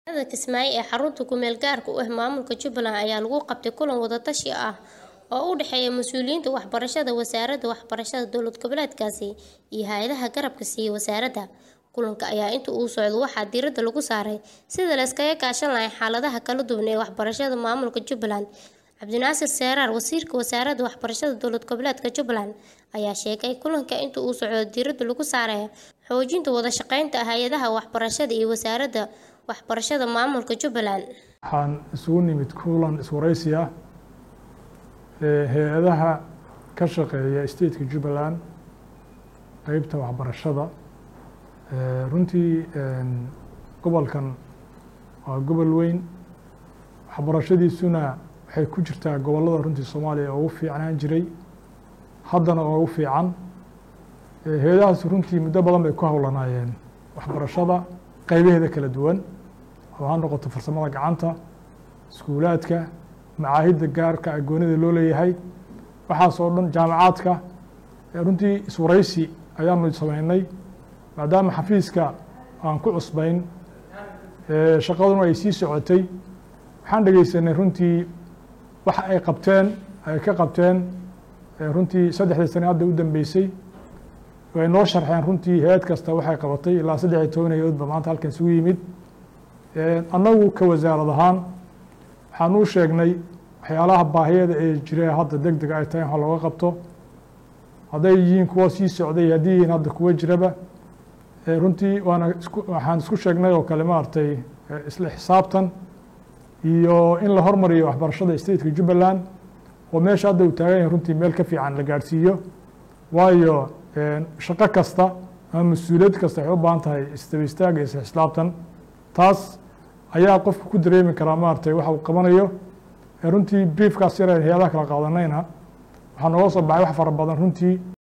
Magaalada Kismaayo ee xarunta ku meel gaarka u ah maamulka Jubbaland ayaa lagu qabtay kulan wada tashi ah oo u dhexeeya mas'uuliyiinta waxbarashada wasaaradda waxbarashada dowlad goboleedkaasi iyo hay'adaha garabka siiya wasaaradda. Kulanka ayaa inta uu socdo waxaa diiradda lagu saaray sidii la iskaga kaashan lahaa xaaladaha kala duwan ee waxbarashada maamulka Jubbaland. Cabdinaasir Seraar, wasiirka wasaaradda waxbarashada dowlad goboleedka Jubbaland, ayaa sheegay in kulanka inta uu socdo diiradda lagu saarayo xoojinta wada shaqeynta hay'adaha waxbarashada iyo wasaaradda waxbarashada maamulka Jubbaland. waxaan isugu nimid kulan iswareysi ah ee hay-adaha ka shaqeeya stateka Jubbaland qeybta waxbarashada Ee, runtii een, gobolkan waa gobol weyn waxbarashadiisuna waxay ku jirtaa gobollada runtii Soomaaliya oo ugu fiicnaan jiray haddana oo ugu fiican Ee, hay-adahaas runtii muddo badan bay ku howlanaayeen waxbarashada qeybaheeda kala duwan oo ha noqoto farsamada gacanta iskuulaadka macaahidda gaarka ah goonida loo leeyahay waxaas oo dhan jaamacaadka ee runtii iswareysi ayaanu sameynay maadaama xafiiska aan ku cusbayn ee shaqaduna ay sii socotay waxaan dhegeysanay runtii waxa ay qabteen ay ka qabteen ee runtii saddexdii sane hadda u dambeysay way noo sharxeen runtii hay-ad kasta waxay qabatay ilaa saddex iyo toban hay-adood ba maanta halkan isugu yimid Ee, annagu ka wasaarad ahaan waxaan u sheegnay waxyaalaha baahiyada ee jira hadda deg deg ay tahay in wax looga qabto hadday yihiin kuwa sii socday haddii yihiin hadda kuwa jiraba Ee, runtii waana isku waxaan isku sheegnay oo kale maaragtay ee, isla xisaabtan iyo in la hormariyo waxbarashada stateka Jubbaland oo meesha hadda uu taagan yahay runtii meel ka fiican la gaadhsiiyo waayo een, shaqo kasta ama mas-uuliyad kasta waxay u baahan tahay isdaba istaag iyo isla xisaabtan taas ayaa qofka ku dareemi karaa maaragtay waxa uu qabanayo Ee, runtii briefkaas yar ee hay-adaha kala qaadanayna waxaa nooga soo baxay wax fara badan runtii